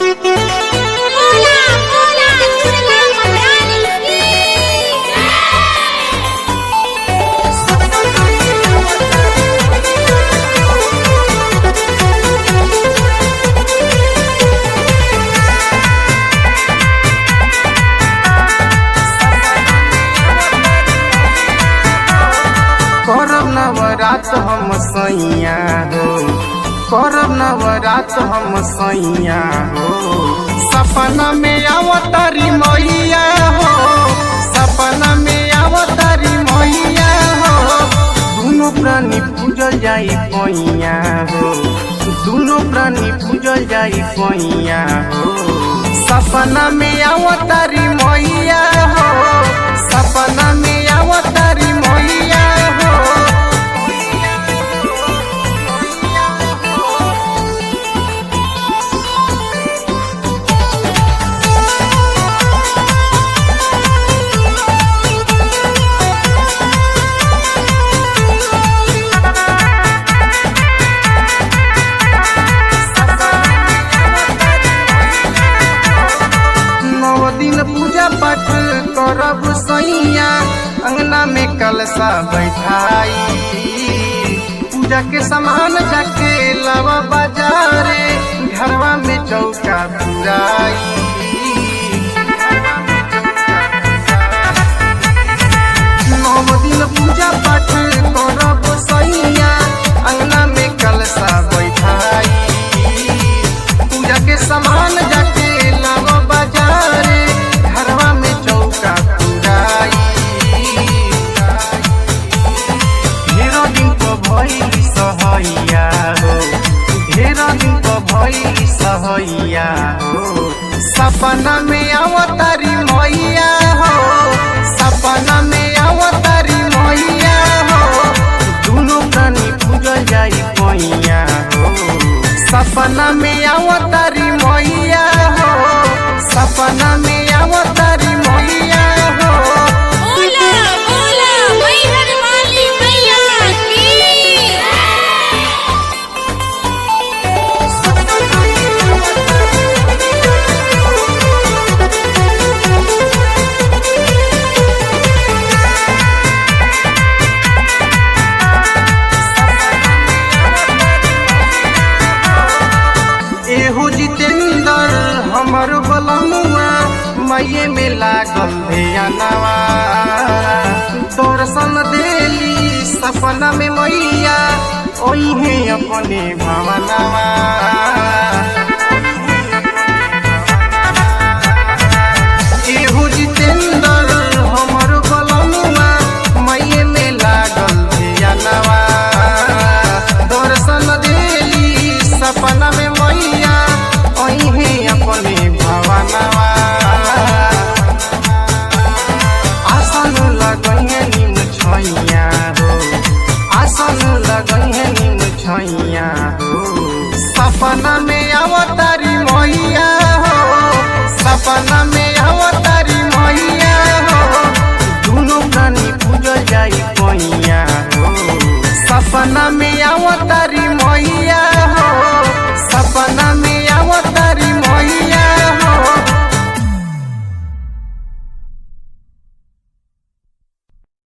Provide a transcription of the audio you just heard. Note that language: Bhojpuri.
Hola, hola, Durga Maharani की करब नवरात हम सैया हो करब नवरात हम सैया हो सपना में अवतारी मैया हो सपना में अवतारी मैया हो दुनो प्राणी पूजल जाई पैया हो दुनो प्राणी पूजल जाई पैया हो सपना में अवतारी मैया हो सपना में अवतारी मैया हो नौ दिन पूजा पाठ करब सैया अंगना में कलशा बैठाई पूजा के सामान जाके लावा बाजारे घरवा में चौका पुराई नौ दिन पूजा पाठ करब सैया अंगना में कलशा बैठाई पूजा के सामान जाके लावा बाजारे घरवा में चौका पुराई ढेरो दिन तो भइली सहैया हो ढेरो दिन तो भइली सहैया हो सपना में अवतारी मैया हो सपना में अवतारी मैया हो दुनो प्राणी पूजल जाई पैया हो सपना में अवतारी मैया हो सपना में अवतारी मैया हो बोला बोला मैहर वाली मैया की एहो जितेंद्र हमर बलमुआ मैये में लागल ध्यानवा दर्शन देली सपना में मैया ओहे अपने भवनवा एहो जितेंद्र हमर बलमुआ मैये में लागल ध्यानवा दर्शन देली सपना में मैया ओहे अपने भवनवा आसन लगैहे निम छैया हो आसन लगैहे निम छैया हो सपना में अवतारी मैया हो सपना में अवतारी मैया हो दुनो प्राणी पूजल जाई पैया हो सपना में अवतारी